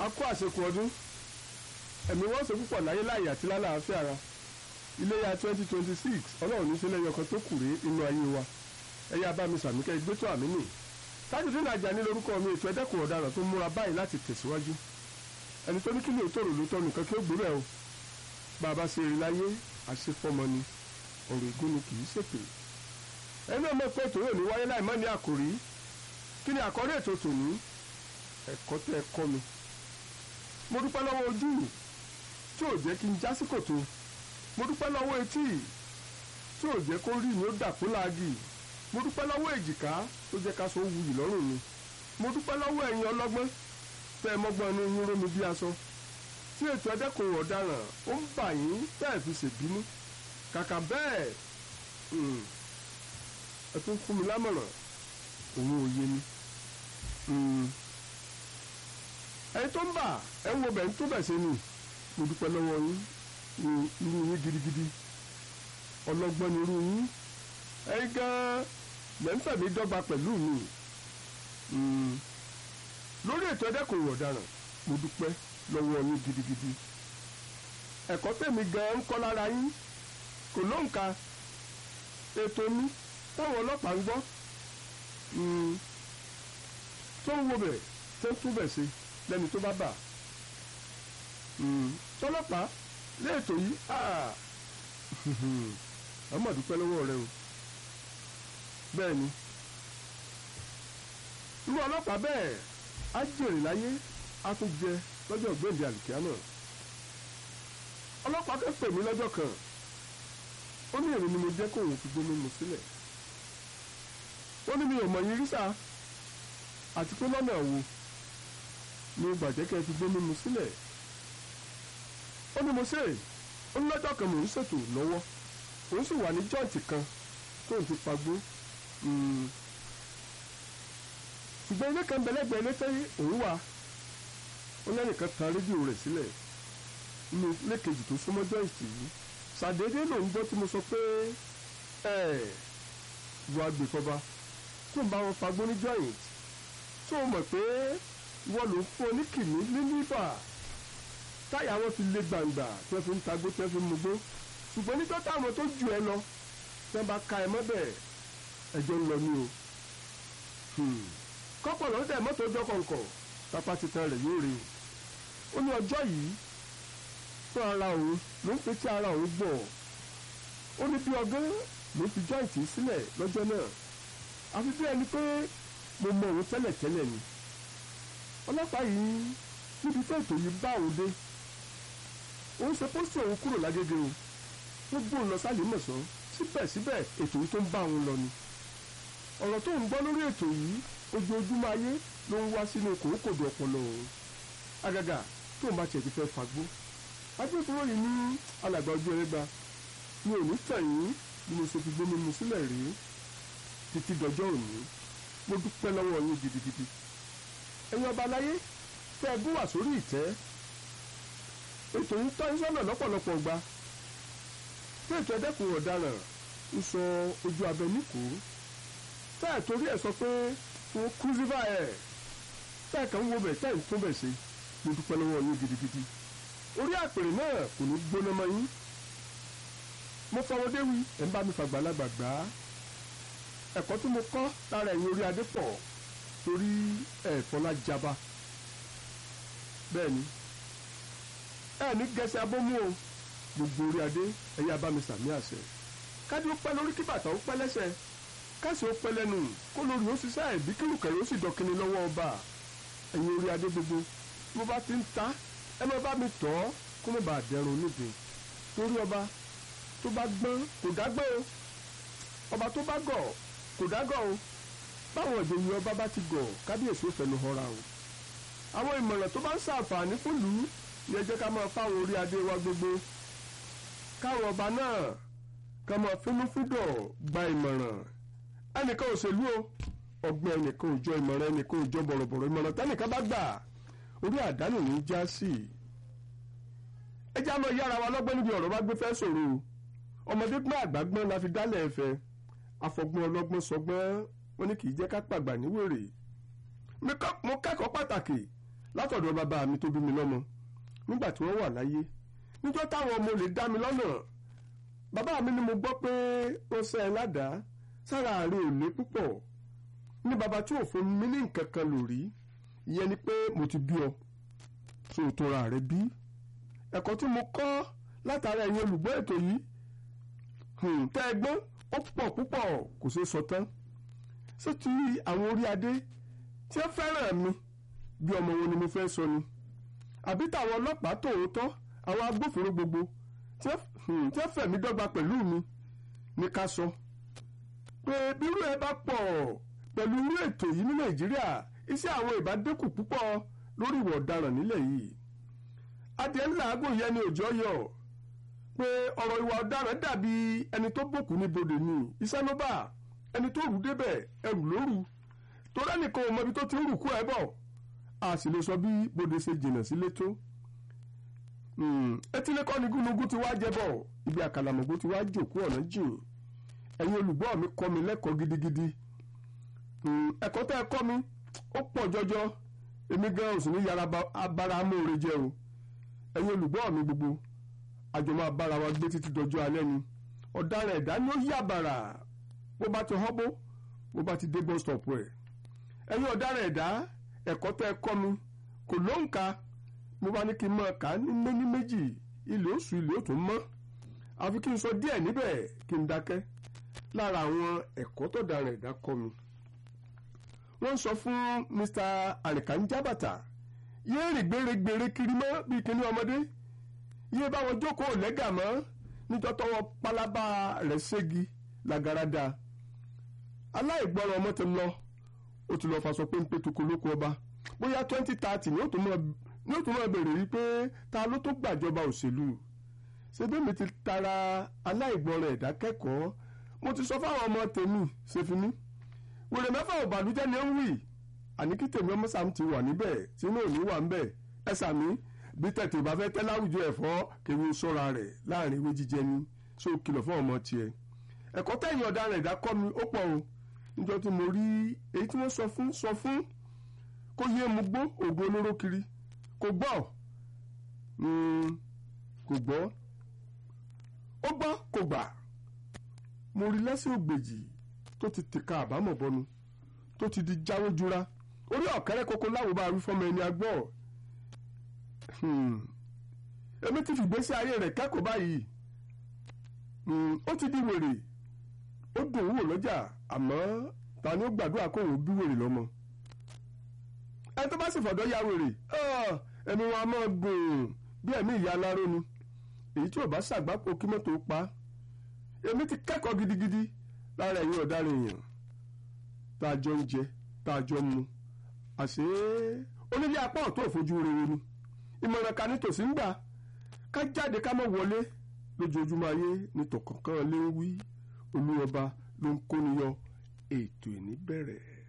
kó àṣekù ọdún ẹ̀mí wọ́n ṣe púpọ̀ láyé láàyè àti lálàáfíà ara iléyà twenty twenty six ọlọ́run ní sílẹ̀ yọkan tó kù rèé inú ayé wa ẹ̀yà abámi sàmíkẹ́ ìgbésọ̀ àmì nì Tajudeen Ajani lórúkọ mi ètò ẹ̀dẹ́kùn ọ̀daràn tó múra báyìí láti tẹ̀síwájú ẹni tó ní kí lè tòrò ló tọ́ nìkan kí ó gbúrẹ́ o bàbá ṣe rí láyé àṣefọmọ ni ọ̀rọ̀ ègún ni kì í ṣèpè ẹni náà mọ̀ pé ètò yóò ní wáyé láì mọ́ ní àkòrí kí ni àkọ́rí ètò tòní ẹ̀kọ́ tẹ́ ẹ kọ́ mi mo dúpẹ́ lọ́wọ́ ojú tí ò jẹ́ kí n já sí kòtò mo dúpẹ́ lọ́wọ́ etí tí ò jẹ́ kó rí mi ó dà fún láàgì mo dúpẹ́ lọ́wọ́ èjìká tó jẹ́ ká so wuyì lọ́rùn mi mo dúpẹ́ lọ́wọ́ ẹ̀yin ọlọ́gbọ́n tẹ́ ẹ mọ́gbọ́n inú yín rómi bí aṣọ tí ètò ẹ̀dẹ́kùn ọ̀daràn ó ń bà yín tẹ́ ẹ̀ fi ṣèbínú kàkà bẹ́ẹ̀ ẹ tún fún mi lámọ̀ràn òun ò yé mi ẹni tó ń bà ẹ ń wo bẹ̀ ń tó bẹ̀ ṣe ni mo dúpẹ́ lọ́wọ́ yín ní irú yín gidigidi ọlọ́gbọ́n ni irú yín ẹ̀yin gan-an lẹ́ńfẹ̀ mi dọ́gba pẹ̀lú mi lórí ètò ẹ̀dẹ́kùn ọ̀daràn mo dúpẹ́ lọ́wọ́ yín gidigidi ẹ̀kọ́ tèmi gan-an ń kọ́ lára yín kò lóǹkà ètò mi táwọn ọlọ́pàá ń gbọ́ tó ń wo bẹ̀ tó ń túbẹ̀ ṣe lẹ́ni tó bá bà tọ́lọ́pàá léètò yìí ọmọ dúpẹ́ lọ́wọ́ rẹ o bẹ́ẹ̀ ni irú ọlọ́pàá bẹ́ẹ̀ á jèrè láyé á tún jẹ lọ́jọ́ gbèǹde àlùkìá náà ọlọ́pàá kan pè mí lọ́jọ́ kan ó ní èrè ni mo jẹ́ kóun fi gbómi mu sílẹ̀ ó ní mi ò mọ̀ yín rí sáà àti pé lọ́nà wo ni gbàjẹ́ kẹ́ fi gbómi mu sílẹ̀ ó ní mo ṣe ó ní lọ́jọ́ kan mò ń ṣètò lọ́wọ́ òun sì wà ní jọ́ǹtì kan tóun ti pagbó ṣùgbọ́n ilé kan bẹ̀lẹ́gbẹ̀ ilé tẹ́ òun wà ó lẹ́nìkan tan rédíò rẹ̀ sílẹ̀ nínú ilé kejì tó súnmọ́ jọ́ǹtì yìí ṣàdédé lòun gbọ́ tí mo sọ pé ẹ̀ wọ agbèfọba tó ń bá wọn pagbó ní jọ́ǹtì tó mọ̀ pé wọ́n ló ń fún oníkìní ní níbà táyà wọn fi lé gbàǹgbà tí wọ́n fi ń tagbó tí wọ́n fi ń mugbó ṣùgbọ́n níjọ́ táwọn tó ju ẹ lọ tí wọ́n bá ka ẹ mọ́bẹ̀ ẹjọ́ ń lọ ní o. kọ́pọ̀ lọ́dọ̀ tẹ̀ mọ́tò ọjọ́ kọ̀ọ̀kọ̀ pápá titan rẹ̀ yóò rí o. ó ní ọjọ́ yìí fún ara òun ló ń fi tí ara òun gbọ̀ ó ní bí ọgán ló fi jọ́ìntì sílẹ̀ lọ́jọ́ náà àfi bí ẹni pé mo mọ òun tẹ́lẹ̀tẹ́lẹ̀ ni ọlọ́pàá yìí níbi tó ètò yìí bá òun dé òun ṣe pósítì òun kúrò lágége o wọ́n gbóhùn lọ sálẹ̀ mọ̀sán síbẹ̀síbẹ̀ ètò yìí tó ń bá òun lọ ni ọ̀rọ̀ tó ń gbọ́ lórí ètò yìí ojoojúmọ́ ayé ló ń wá sínú kòókòdù ọpọlọ òun àgàgà tó ń bá tiẹ̀ ti fẹ́ fagbó agbófinró yìí ní alàgbà ojú ẹrẹ́gba mi ò ní tàn yín bí mo ṣe fi gbómi mu sílẹ̀ rí títí dọjọ́ òní mo dúpẹ́ lọ́wọ́ yín gidigidi ẹ̀yin ọba aláyé tẹ́ ẹ bú wà sórí ìtẹ́ ètò yìí tọ́ sọ́nà lọ́pọ̀lọpọ̀ gba tí ètò ẹ̀dẹ́kùn ọ̀daràn ń sọ ojú abẹ níkò tẹ́ ẹ̀ torí ẹ̀ sọ pé fún crucifer ẹ̀ tẹ́ ẹ̀ kàn ń wo bẹ̀ tẹ́ ẹ̀ ń tún bẹ̀ ṣe mo dúpẹ́ lọ́wọ́ yín gidigidi orí àpèrè náà kò ní gbóná mọ́ yín mo fọwọ́dé wí ẹ̀ ń bá mi fàgbàlagbà gbà á ẹ̀kọ́ tí mo kọ́ lára ẹ̀yin orí adé pọ̀ torí ẹ̀fọ́lá jaba bẹ́ẹ̀ ni ẹ̀ ní gẹ̀ẹ́sẹ̀ abómú o gbogbo orí adé ẹ̀yà bá mi sàmì àṣẹ kájí ó pẹ́ lórí kí bàtà ó pẹ́ lẹ́sẹ̀ káṣí ó pẹ́ lẹ́nu kó lórí ó ṣiṣẹ́ ẹ̀bí kírùkẹ̀rẹ́ ó sì dọ̀kìnní lọ́wọ́ ọba ẹ̀yin orí adé gbogbo mo bá ti ń ta ẹ má bá mi tọ́ kó má bàa dẹrùn níbi torí ọba tó bá gbọ́n kò dágbọ́ o ọba tó bá gọ̀ kò dágọ̀ o báwọn ìjòyè ọba bá ti gọ̀ kábíyèsí ó fẹnu họra o àwọn ìmọ̀ràn tó bá ń ṣàǹfààní fúlùú ni ẹ jẹ́ ká máa fáwọn orí adé wa gbogbo káwọn ọba náà ká máa fínúfíndọ̀ gba ìmọ̀ràn ẹnìkan òṣèlú o ọgbọ́n ẹnìkan òjọ ìmọ̀ràn ẹnìkan òjọ bọ̀rọ̀bọ̀rọ̀ ìmọ̀ràn tẹ́nìkan bá gbà orí àdánù ní í já sí i ẹ já máa yára wa lọ́gbọ́n níbi ọ̀rọ̀ bá gbé fẹ́ sọ̀rọ̀ o ọmọdé gbọ́n àgbà gbọ́n la fi dálẹ̀ ẹ̀fẹ́ afọgbọ́n ọlọ́gbọ́n sọgbọ́n wọn ní kì í jẹ́ ká pàgbà níwèrè mo kẹ́kọ̀ọ́ pàtàkì látọ̀dọ̀ bàbá mi tó bí mi lọ́mọ nígbà tí wọ́n wà láyé níjọ́ táwọn ọmọ lè dá mi lọ́nà bàbá mi ni mo gbọ́ pé ó sẹ́ ẹ ládàá sára àárẹ̀ ò lé púpọ̀ ní bàbá tí ò fún mi ní nǹkan kan lórí ìyẹn ni pé mo ti bí ọ tó o tora rẹ bí ẹ̀kọ́ tí mo kọ́ látara ẹ̀yin olùgbọ́ ètò yìí tẹ́ ẹ gbọ́n ó pọ̀ púpọ̀ kò ṣeé sọ tán ṣé ti àwọn orí adé tí ó fẹ́ràn mi bí ọmọ wo ni mo fẹ́ sọ ni àbí táwọn ọlọ́pàá tòótọ́ àwọn agbófinró gbogbo tí ó fẹ̀mí dọ́gba pẹ̀lú mi ní ká sọ pé bírú ẹ bá pọ̀ pẹ̀lú irú ètò yìí ní nàìjíríà iṣẹ́ àwọn ìbádẹ́kù púpọ̀ lórí ìwà ọ̀daràn nílẹ̀ yìí adìẹ ńlá àgùn yẹn ni òjò yọ pé ọ̀rọ̀ ìwà ọ̀daràn dàbí ẹni tó bòkú ní bodè ni iṣẹ́ ló bá ẹni tó rù débẹ̀ ẹrù lóru torí ẹnìkan ò mọ ibi tó ti ń rù kú ẹ bọ̀ a sì lè sọ bí bodè ṣe jìnnà sílé tó etílẹ̀kọ́ ni gúnugún ti wá jẹ́bọ̀ ibi àkàlàmọ̀gbó ti wá jòkó ọ̀nà jìn ẹ̀yin olùgbọ́ mi kọ́ mi lẹ́kọ̀ọ́ gidigidi ẹ̀kọ́ tẹ́ ẹ kọ́ mi ó pọ̀ jọjọ èmi gan òsì ní yàrá abára amóore jẹ́ o ẹ̀yin olùgbọ́ mi gbogbo àjọ máa bára wa gbé títí dọjọ́ alẹ́ ni ọ̀daràn ẹ̀dá ni ó yí àbàrà bó bá ti họ́bó bó bá ti dé bus stop ẹ̀ ẹ̀yin ọ̀daràn ẹ̀dá ẹ̀kọ́ tẹ́ ẹ kọ́ mi kò lóǹkà mo bá ní kí n máa kà á ní méní méjì ilé oṣù ilé ó tún mọ́ àfi kí n sọ díẹ̀ níbẹ̀ kí n dákẹ́ lára àwọn ẹ̀kọ́ tó daràn ẹ̀dá kọ́ mi wọ́n sọ fún Mr. àrìkànjábàtà yéé rìn gbèrègbèrè kiri mọ́ bíi kíní ọmọdé yéé bá wọn jókòó lẹ́gà mọ́ níjọ́ tọwọ́ pálábá rẹ̀ ségi làgàràdà aláìgbọràn ọmọ ti lọ ó ti lọ faṣọ péńpé tukú lóko ọba bóyá twenty thirty ni ó tún mọ̀ bèrè rí pé ta ló tó gbàjọba òṣèlú ṣebí ti tara aláìgbọràn ẹ̀dá kẹ́kọ̀ọ́ mo ti sọ fáwọn ọmọ tèmi ṣèfínní wèrè mẹ́fà ò bàlújẹ́ ni ó ń wì àní kí tèmi ọmọ sàm ti wà níbẹ̀ tí inú òní wà níbẹ̀ ẹ sàmí bí tẹ̀tẹ̀ bá fẹ́ tẹ́ láwùjọ ẹ̀fọ́ kéwì sọ́ra rẹ̀ láàrin ewé jíjẹ ni ṣó kìlọ̀ fún ọmọ tiẹ̀ ẹ̀kọ́ tẹ̀yìn ọ̀daràn ẹ̀dá kọ́ mi ó pọ̀ o níjọ́ tí mo rí èyí tí wọ́n sọ fún sọ fún kó yé mu gbó ògùn olóró kiri kò gbọ́ kò gbọ́ ó gbọ́ kò gbà mo rí lẹ́sìn ògbèjì tó ti tìka àbámọ̀ bọnu tó ti di jáwó jura orí ọ̀kẹ́rẹ́ kókó láwo bá wí fọ́mọ ẹni agbọ́ èmi ti fìgbésí ayé rẹ̀ kẹ́kọ̀ọ́ báyìí ó ti di wèrè ó dùn wò lọ́jà àmọ́ ta ni ó gbàdúrà kó òun bí wèrè lọ́mọ ẹni tó bá sì fọ̀dọ̀ ya wèrè ẹni wọn a máa gùn bí ẹ̀mí ìyá aláró ni èyí tí ò bá ṣàgbápò kí mọ́tò pa èmi ti kẹ́kọ̀ọ́ gidigidi lára ẹ̀yin ọ̀daràn èèyàn tá a jọ ń jẹ tá a jọ ń mu àṣé onílé apá ọ̀tún òfojú rere ni ìmọ̀ràn ká nítòsí ń gbà ká jáde ká má wọlé lójoojúmọ́ ayé ní tọ̀kọ̀ọ̀kan lé ń wí olúwọba ló ń kóni yọ ètò ìní bẹ̀rẹ̀.